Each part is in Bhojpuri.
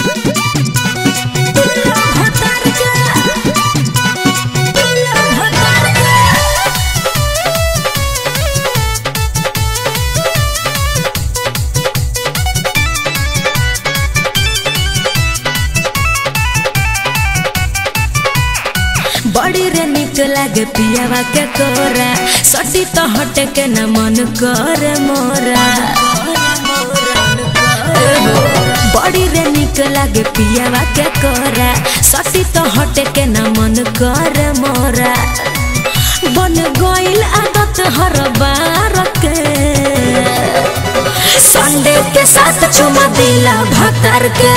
बड़ी रे निक लागे पियावा के तोरा सटी तो हटे के न मन करे मोरा बड़ी रे निक लागे पियावा के कोरा सटी तो हटे के न मन करे मोरा बन गइल आदत हर बार के संडे के साथ चुमा दिला भतर के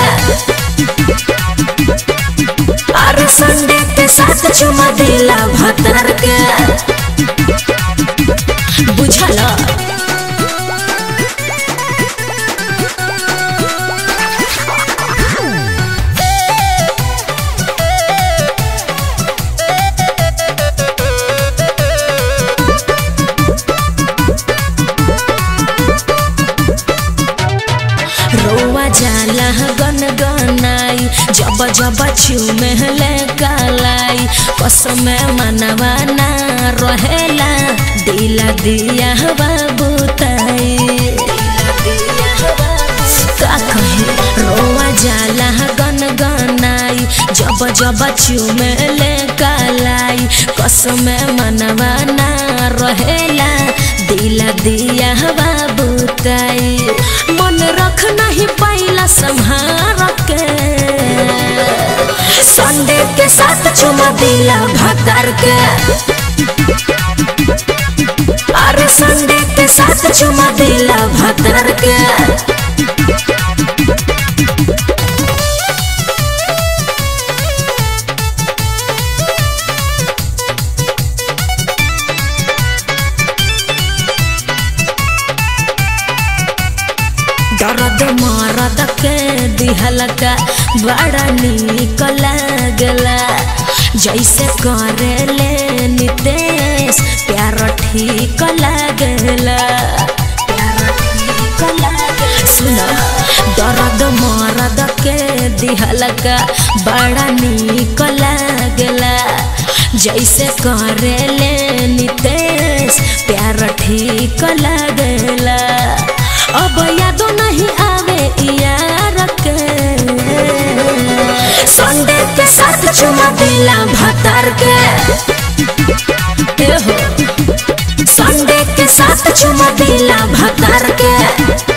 अरे संडे के साथ चुमा दिला भतर के बुझल रोवा जाला गन गनाई जब जब छुमे ले कालाई कसम मनवा ना रहेला दिला दिया बाबूताई का कहे रोवा जाला गन गनाई जब जब छुमे ले कालाई कसम मनवा ना रहेला दिला दिया बाबूताई मन रख नहीं पाइला संहार के संडे के साथ चुमा दिला भतर के अरे संडे के साथ चुमा दिला भतर के दर्द मरद के दिहलका बड़ा निक लागला जैसे करे ले नितेश प्यार ठीक लागला सुन दर्द मरद के दिहलका बड़ा निक लागला जैसे करे ले नितेश प्यार ठीक लागला अब यादो नहीं आवे यार के संडे के साथ चुमा दिला भतर के ए हो संडे के साथ चुमा दिला भतर के